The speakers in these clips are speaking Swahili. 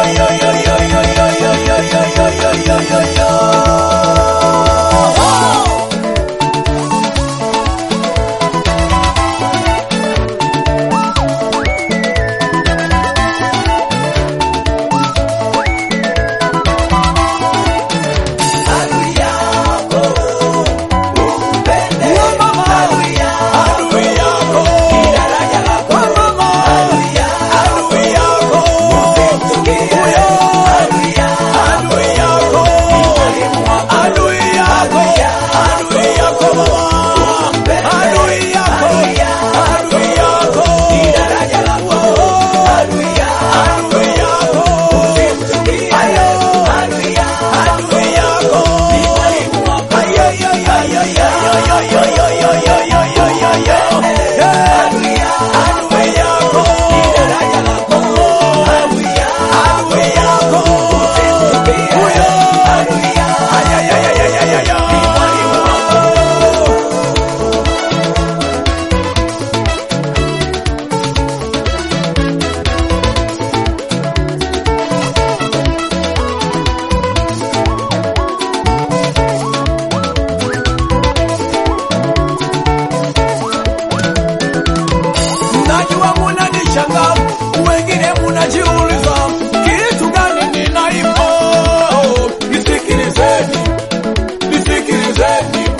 Najua munanishangaa, wengine munajiuliza kitu gani ninaimba. Nisikilizeni, nisikilizeni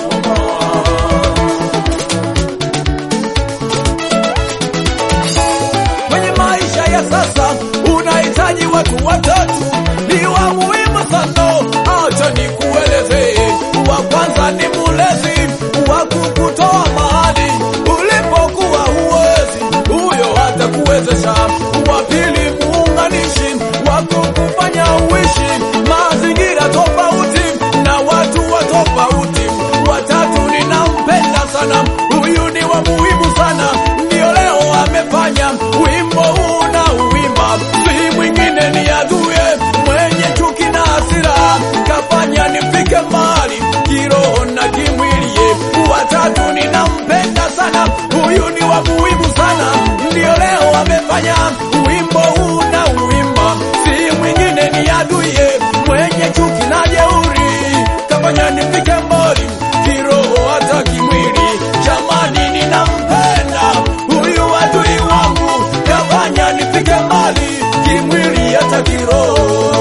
kwenye maisha ya sasa unahitaji watu watatu, ni wa muhimu sana. Acha nikueleze, wa kwanza ni mulezi wa kukutoa mahali ulipokuwa huwezi, huyo atakuwezesha. Wa pili muunganishi wa kukufanya uishi mazingira tofauti na watu wa tofauti. Watatu ninampenda sana, huyu ni wa muhimu sana, ndio leo amefanya wimbo huu na uwimba, si mwingine ni aduye mwenye chuki na hasira, kafanya nifike mbali kiroho na kimwilie. Watatu ninampenda sana, huyu ni wa muhimu sana, ndio leo amefanya wimbo huu na uwimba, si mwingine ni aduye mwenye chuki na jeuri, kafanya nifike mbali kiroho hata kimwili. Jamani, ninampenda huyu adui wangu, kafanya nifike mbali kimwili hata kiroho.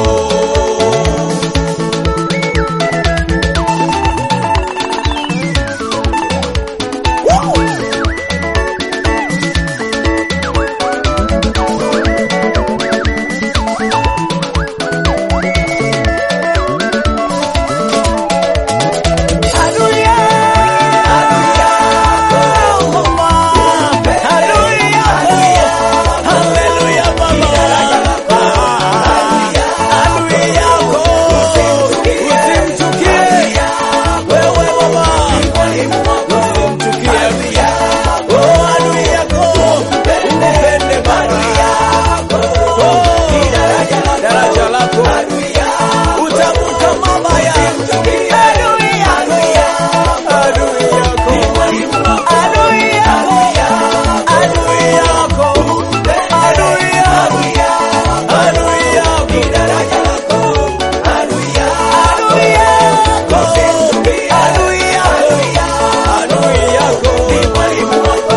Daraja lako utakuta mabaya adui yako adui yako adui yako adui yako adui yako adui yako daraja lako adui yako adui yako adui yako adui yako ni mwalimu wako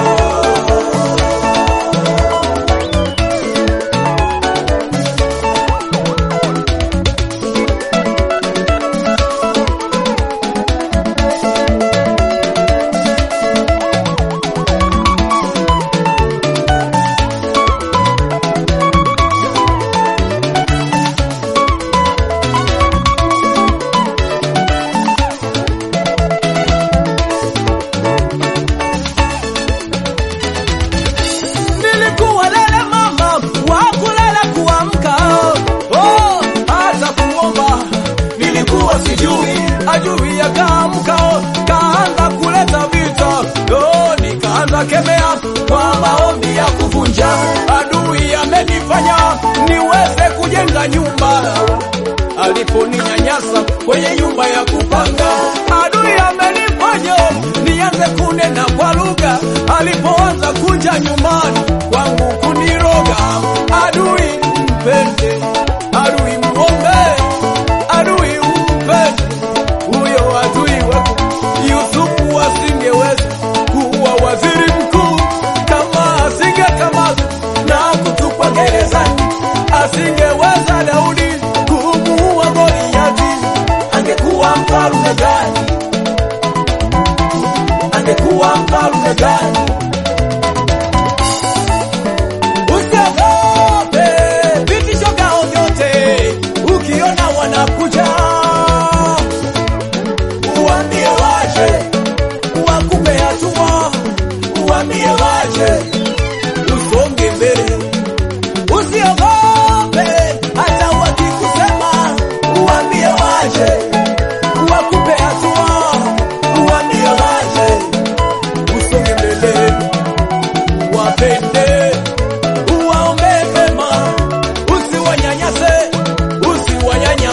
nilikuwa lele mama wa kulala kuamka, oh, hata kuomba nilikuwa sijui, ajui akaamka, kaanza kuleta vita, oh, nikaanza kemea kwa maombi ya kuvunja. Adui amenifanya niweze kujenga nyumba aliponinyanyasa kwenye nyumba ya kupanga. Adui amenifanya nianze kunena kwa lugha alipoanza kuja nyumbani kwangu kuniroga. Adui mpende,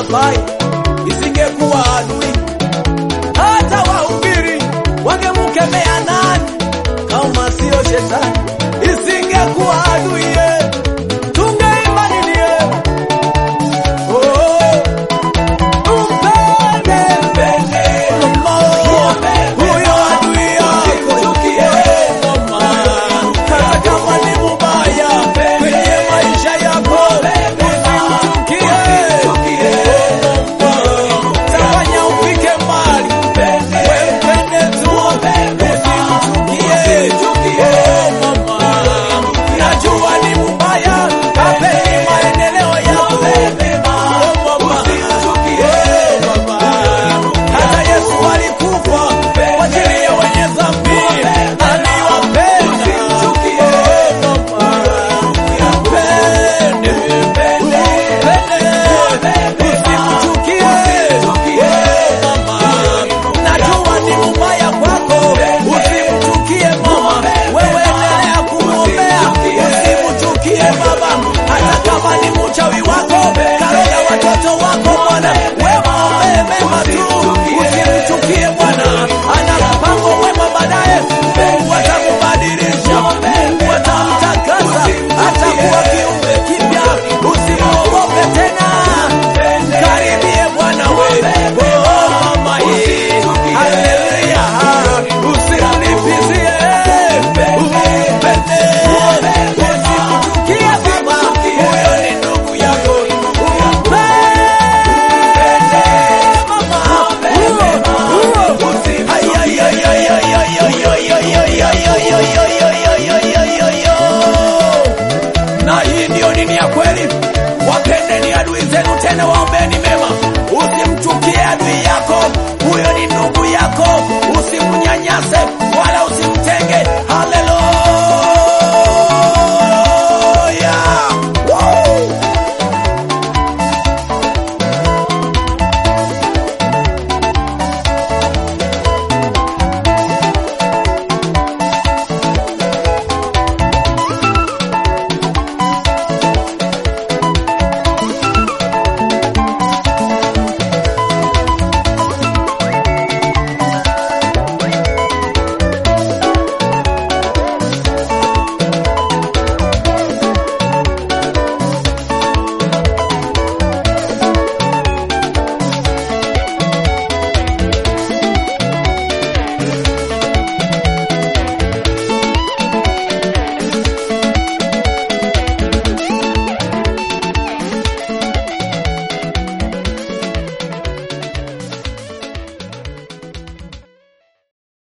mbaya, isingekuwa adui hata wahubiri wangemkemea nani kama sio shetani? Isingekuwa adui ye, tungeimba nini ye? Oh, umpende, mama, huyo adui yako. Oh, mama, hata kama ni mubaya kwenye maisha yako, usimchukie. Oh, mama, tafanya ufike mbali, wewe mpende tu, usimchukie. Oh, mama, najua ni mubaya, apeni maendeleo yako. Oh, mama, oh, mama, hata Yesu alikufa kwa ajili ya wenye dhambi, aliwapenda. Oh, mama, mpende, mpende, usimchukie. Oh, mama, najua ni mubaya kwako, usimchukie mama, wewe endelea kumwombea, usimchukie baba, hata kama ni mchawi wako, karoga watoto wako Bwana, wewe mwombee mema tu, usimchukie Bwana, ana mpango wema baadaye, Mungu atamubadilisha, Mungu atamtakasa, atakuwa kiumbe kipya, usimwogope tena, karibie Bwana wewe, oh mama hii, haleluya, usimlipizie, umpende, usimchukie baba, huyo ni ndugu yako, na hii ndiyo dini ya kweli. Wapendeni adui zenu, tena waombeni mema